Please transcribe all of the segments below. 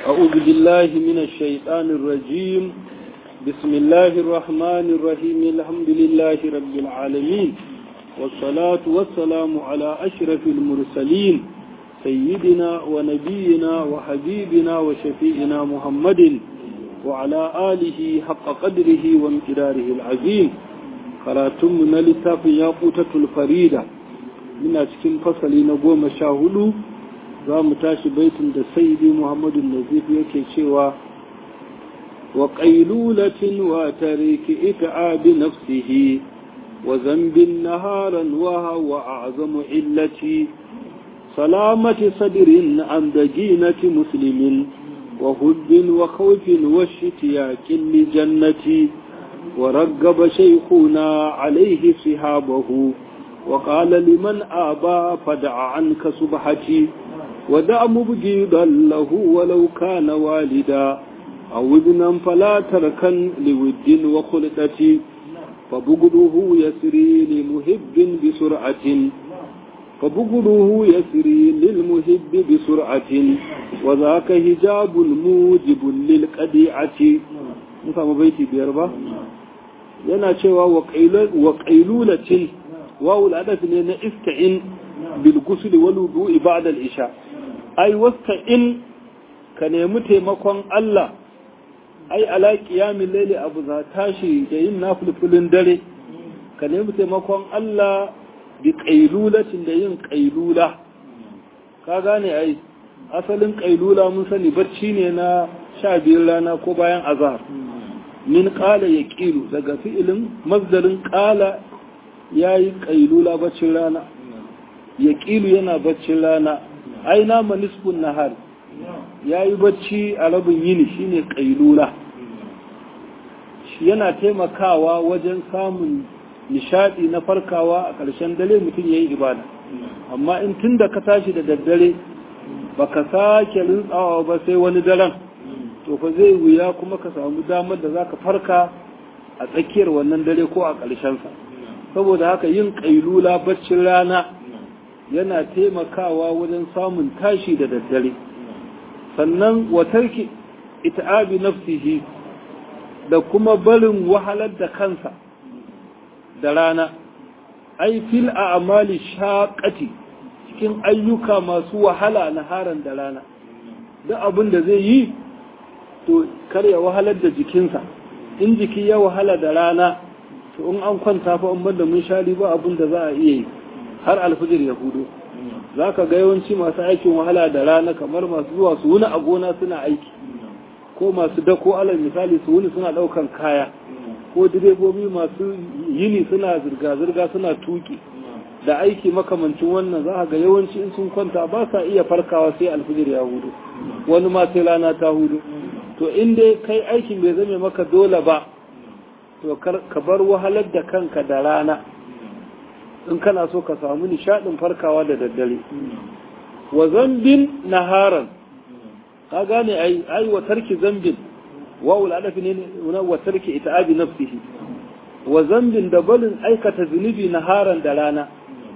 أعوذ بالله من الشيطان الرجيم بسم الله الرحمن الرحيم الحمد لله رب العالمين والصلاة والسلام على أشرف المرسلين سيدنا ونبينا وحبيبنا وشفيئنا محمد وعلى آله حق قدره وامتداره العظيم karatunmu na littafin ya kutatul farida muna cikin fasali na goma sha hudu za mu tashi baitin da saidi muhammadu nazif yake cewa wa ƙailulatin wa tariki ita'abi nafsihi wa zambin naharan wa hawa azamu illati salamati sadirin an daginati muslimin wa hubbin wa khawfin wa shitiyakin li jannati ورغب شيخنا عليه صحابه وقال لمن آبى فدع عنك سبحتي ودع مبجيدا له ولو كان والدا أو ابنا فلا تركا لود وخلطة فبغضه يسري لمحب بسرعة فبغضه يسري للمحب بسرعة وذاك هجاب موجب للقديعة نفهم بيتي بيربا yana cewa wa ƙailulacin wawul adaf ne na ista'in bil gusli wal wudu'i ba'da al isha ai wasta'in ka nemi taimakon Allah ai ala qiyamil layli abu za tashi da yin nafilfilin dare ka nemi taimakon Allah bi ƙailulacin da yin ƙailula ka gane ai asalin ƙailula mun sani bacci ne na sha biyar rana ko bayan azhar min ƙala ya ƙilu daga fi'ilin mazdarin ƙala ya yi ƙailula baccin rana ya ƙilu yana baccin rana ai nama nisfun nahar ya yi bacci a rabin yini shine ƙailula yana taimakawa wajen samun nishaɗi na farkawa a ƙarshen dare mutum ya yi ibada amma in tun da ka tashi da daddare baka sake rintsawa ba sai wani daren to fa zai wuya kuma ka samu damar da zaka farka a tsakiyar wannan dare ko a ƙarshensa saboda haka yin ƙailula baccin rana yana taimakawa wajen samun tashi da daddare sannan watarki ita'abi nafsihi da kuma barin wahalar da kansa da rana ai fil a'mali shaqati cikin ayyuka masu wahala na haran da rana duk abin da zai yi to kar ya wahalar da jikinsa in jiki ya wahala da rana to in an kwanta fa in banda mun shari ba abin da za a iya yi har alfijir ya hudu za ka ga yawanci masu aikin wahala da rana kamar masu zuwa su wuni a gona suna aiki ko masu dako alal misali su wuni suna daukan kaya ko direbobi masu yini suna zirga-zirga suna tuki da aiki makamancin wannan za ga yawanci in sun kwanta ba sa iya farkawa sai alfijir ya hudu wani ma sai rana ta hudu to in dai kai aikin bai zame maka dole ba to ka bar wahalar da kanka da rana in kana so ka samu nishadin farkawa da daddare wa zambin naharan ka gane ai ai wa tarki zambin wa ul adafi ne wa tarki ita'abi nafsihi wa zambin da balin aikata zunubi naharan da rana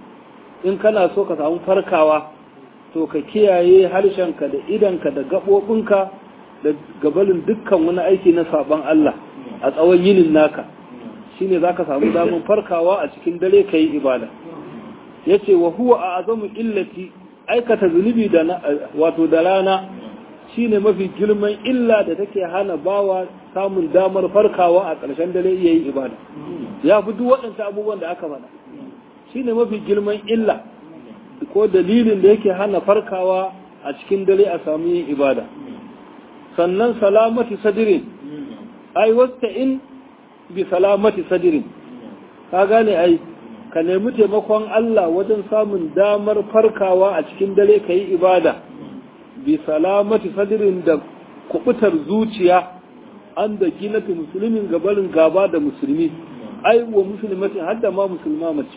in kana so ka samu farkawa to ka kiyaye harshenka da idanka da gaɓoɓinka da gabalin dukkan wani aiki na saban Allah a tsawon yinin naka shine zaka samu damar farkawa a cikin dare kai ibada yace wa huwa a'zamu illati aikata zunubi da wato da rana shine mafi girman illa da take hana bawa samun damar farkawa a ƙarshen dare iya yin ibada ya fi duk waɗansu abubuwan da aka faɗa shine mafi girman illa ko dalilin da yake hana farkawa a cikin dare a samu yin ibada sannan salamati sadirin ai wasta in bi salamati sadirin ka gane ai ka nemi taimakon Allah wajen samun damar farkawa a cikin dare ka yi ibada bi salamati sadirin da kubutar zuciya an da ginatu musulmin gabarin gaba da musulmi ai wa musulmatin har da ma musulma mace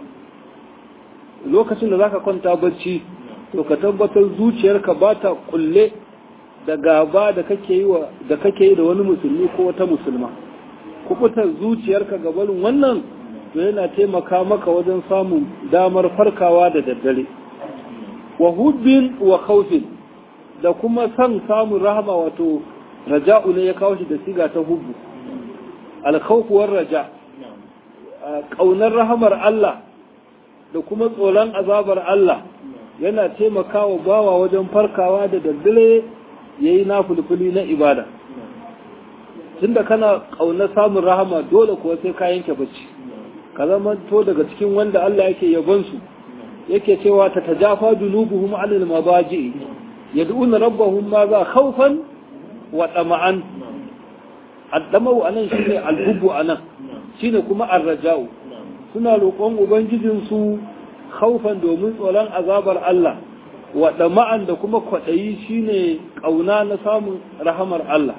lokacin da zaka kwanta bacci to ka tabbatar zuciyarka ba ta kulle da gaba da kake yi da kake yi da wani musulmi ko wata musulma kubutar zuciyarka gabarin wannan to yana taimaka maka wajen samun damar farkawa da daddare wa hubbin wa khawfin da kuma san samun rahama wato raja'u ne ya kawo shi da siga ta hubbu alkhawfuwar raja ƙaunar rahamar Allah da kuma tsoron azabar Allah yana taimakawa bawa wajen farkawa da daddare ya yi nafulfuli na ibada tunda kana ƙaunar samun rahama dole kuwa sai ka yanke bacci ka zama to daga cikin wanda Allah yake yabonsu yake cewa ta tajafa junubuhum anil mabaji yad'una rabbahum ma za khawfan wa tama'an addamau anan shine alhubbu anan shine kuma arraja'u suna roƙon ubangijin su khaufan domin tsoron azabar Allah wa dama'an da kuma kwaɗayi shine ƙauna na samun rahamar Allah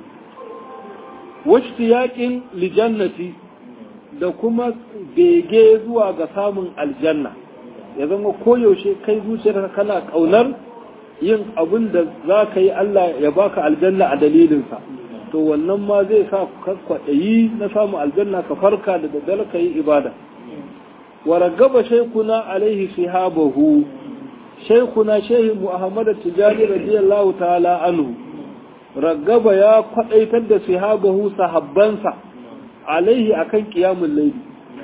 yaƙin lijannati da kuma bege zuwa ga samun aljanna ya zama koyaushe kai zuciyarka kana ƙaunar yin abin da za ka yi Allah ya baka aljanna a dalilinsa to wannan ma zai sa ka kwaɗayi na samun aljanna ka farka da daddare ka yi ibada wa ragaba shaykuna alaihi sihabahu shaykuna shehi muhammad tijani radiyallahu ta'ala anhu ragaba ya kwadaitar da sihabahu sahabbansa alaihi akan qiyamul layl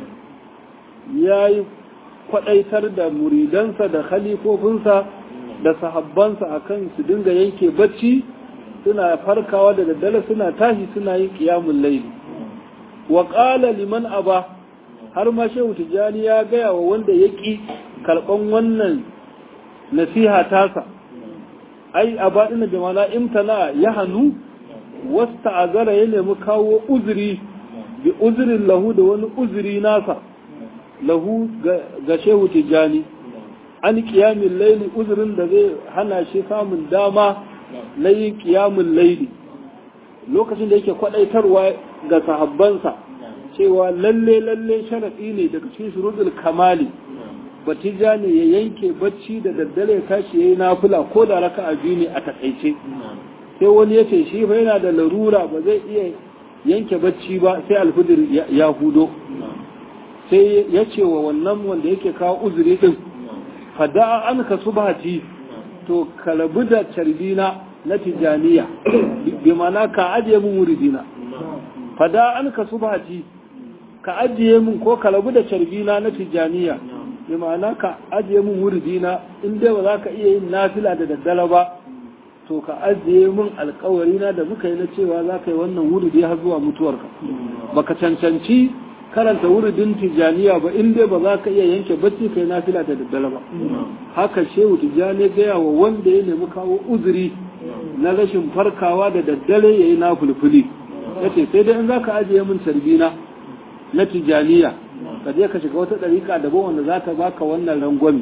yayi kwadaitar da muridansa da khalifofinsa da sahabbansa akan su dinga yanke bacci suna farkawa da daddare suna tashi suna yin qiyamul layl wa qala liman aba har ma shehu tijjani ya gaya wa wanda ya ƙi karɓan wannan nasiha tasa ai a baɗina da mana imtana ya hannu wasta azara ya nemi kawo uzuri bi uzurin lahu da wani uzuri nasa lahu ga shehu tijjani an ƙiyamin laili uzurin da zai hana shi samun dama na yin ƙiyamin laili lokacin da yake kwaɗaitarwa ga sahabbansa cewa lalle lalle sharaɗi ne daga cikin shurudul kamali batija ne ya yanke bacci da daddare ya tashi yayi nafila ko da raka'a biyu ne a takaice sai wani ya ce shi fa yana da larura ba zai iya yanke bacci ba sai alfudir ya hudo sai ya ce wa wannan wanda yake kawo uzuri din fada an ka subhati to kalabu da carbina na tijaniya bi mana ka ajiye mun muridina fada an ka subhati ka ajiye mun ko ka rabu da carbina na tijaniya bi ma'ana ka ajiye mun wuridina in dai ba za ka iya yin nafila da daddala ba to ka ajiye mun alkawari na da muka yi na cewa za ka yi wannan wuridi har zuwa mutuwarka baka cancanci karanta wuridin tijaniya ba in dai ba za ka iya yanke bacci kai nafila da daddala ba haka shehu tijani gaya wa wanda ya nemi kawo uzuri na rashin farkawa da daddare ya yi na fulfuli ya ce sai dai in za ka ajiye min carbina na tijaniya ka je ka shiga wata ɗariƙa daban wanda za ta baka wannan rangwami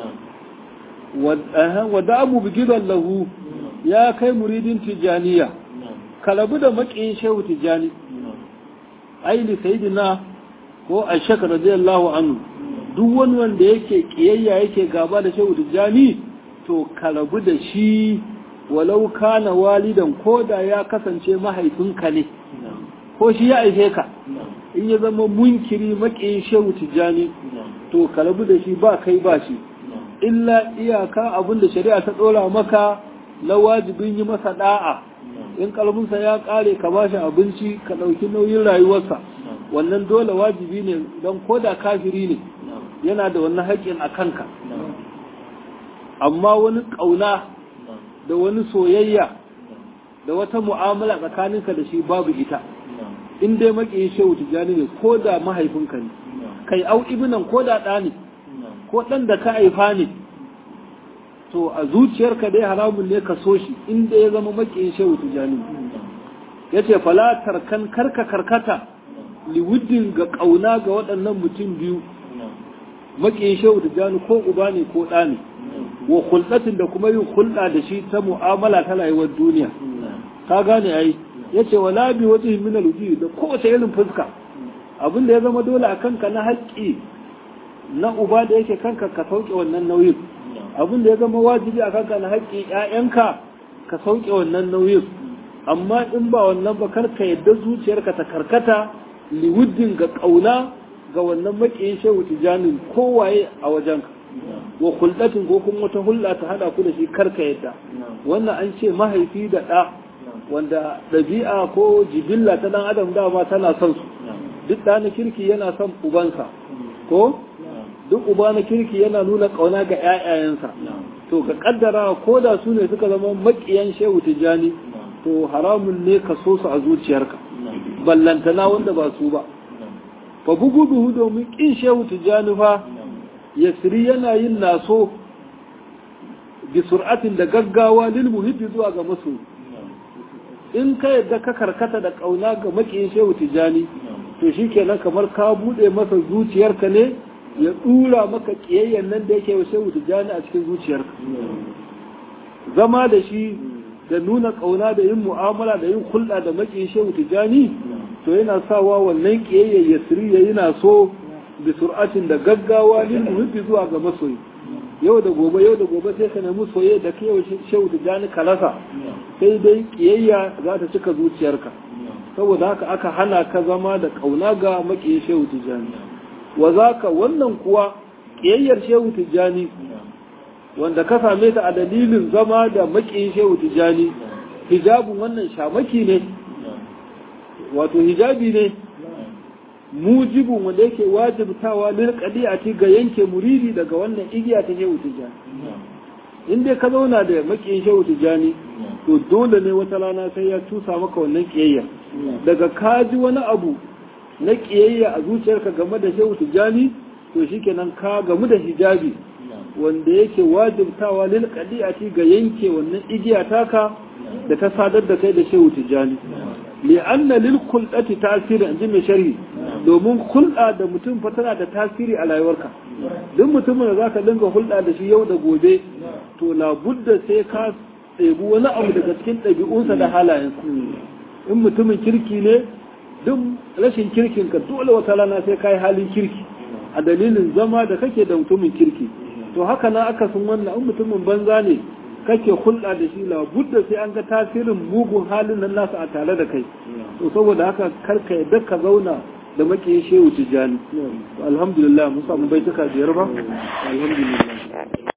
wadda abu bigiran lahu ya kai muridin tijaniya ka rabu da maƙiyin shehu tijani aili sayidina ko a shaka radiyallahu anhu duk wani wanda yake kiyayya yake gaba da shehu tijani to ka rabu da shi walau kana walidan ko da ya kasance mahaifinka ne ko shi ya aife ka in ya zama munkiri maƙiyin shehu tijjani to ka rabu da shi ba kai ba shi illa iyaka abin da shari'a ta ɗora maka na wajibin yi masa da'a in kalbinsa ya ƙare ka ba shi abinci ka ɗauki nauyin rayuwarsa wannan dole wajibi ne don ko da kafiri ne yana da wannan haƙƙin a kanka amma wani ƙauna da wani soyayya da wata mu'amala tsakaninka da shi babu ita in dai maƙiyin shehu tijjani ne ko da mahaifinka ne kai au ibinan ko da ɗa ne ko ɗan da ka haifa ne to a zuciyarka dai haramun ne ka so shi in dai ya zama maƙiyin shehu tijjani ya ce falatar kan karka karkata liwuddin ga ƙauna ga waɗannan mutum biyu maƙiyin shehu tijjani ko uba ne ko ɗa ne wa hulɗatin da kuma yin hulɗa da shi ta mu'amala ta rayuwar duniya ka gane ai ya ce wala bi wata min al da kowace irin fuska abin da ya zama dole a kanka na haƙƙi na uba da yake kanka ka sauke wannan nauyin abin da ya zama wajibi a kanka na haƙƙi ƴaƴanka ka sauke wannan nauyin amma in ba wannan ba kar ka yadda zuciyarka ta karkata liwuddin ga ƙauna ga wannan maƙiyin shehu tijanin kowaye a wajenka wa hulɗatin ko kuma wata hulɗa ta haɗa ku da shi karka yadda wannan an ce mahaifi da ɗa wanda ɗabi'a ko jibilla ta ɗan adam dama tana son su duk ɗa na kirki yana son ubansa ko duk uba na kirki yana nuna ƙauna ga 'ya'yayensa to ka kaddara ko da su ne suka zama maƙiyan shehu tijjani to haramun ne ka so su a zuciyarka ballantana wanda ba su ba fa bugu duhu domin ƙin shehu tijjani fa yasri yana yin naso bi sur'atin da gaggawa lil muhibbi zuwa ga masoyi in ka yadda ka karkata da kauna ga makiyin shehu tijani to shikenan kamar ka bude masa zuciyarka ne ya dura maka kiyayyen nan da yake wa shehu tijani a cikin zuciyarka zama da shi da nuna kauna da yin mu'amala da yin hulɗa da makiyin shehu tijani to yana sawa wannan kiyayyen yasri yayi na so bi sur'atin da gaggawa lil muhibbi zuwa ga masoyi yau da gobe yau da gobe sai ka nemi soyayya da kai shehu da jani kalasa sai dai kiyayya za ta cika zuciyarka saboda haka aka hana ka zama da kauna ga makiyin shehu tijjani wa zaka wannan kuwa kiyayyar shehu tijjani wanda ka same ta a dalilin zama da makiyin shehu tijjani hijabun wannan shamaki ne wato hijabi ne mujibin wanda yake wajibtawa lil qadi'ati ga yanke muridi daga wannan igiya ta shehu tijani in dai ka zauna da makiyin shehu tijani to dole ne wata rana sai ya tusa maka wannan kiyayya daga ka ji wani abu na kiyayya a zuciyarka game da shehu tijani to shikenan ka gamu da hijabi wanda yake wajibtawa lil qadi'ati ga yanke wannan igiya taka da ta sadar da kai da shehu tijani li'anna lil khulqati tasiri inji mai sharhi domin hulɗa da mutum fa tana da tasiri a rayuwarka duk mutumin da zaka dinga hulɗa da shi yau da gobe to labudda sai ka tsebi wani abu daga cikin ɗabi'unsa da halayensa in mutumin kirki ne duk rashin kirkin ka dole wata rana sai kai halin kirki a dalilin zama da kake da mutumin kirki to haka na aka sun wannan in mutumin banza ne kake hulɗa da shi labudda sai an ga tasirin mugun halin nan nasa a tare da kai to saboda haka karka yadda ka zauna da makiyin shehu tijjani alhamdulillah mun samu baituka biyar ba alhamdulillah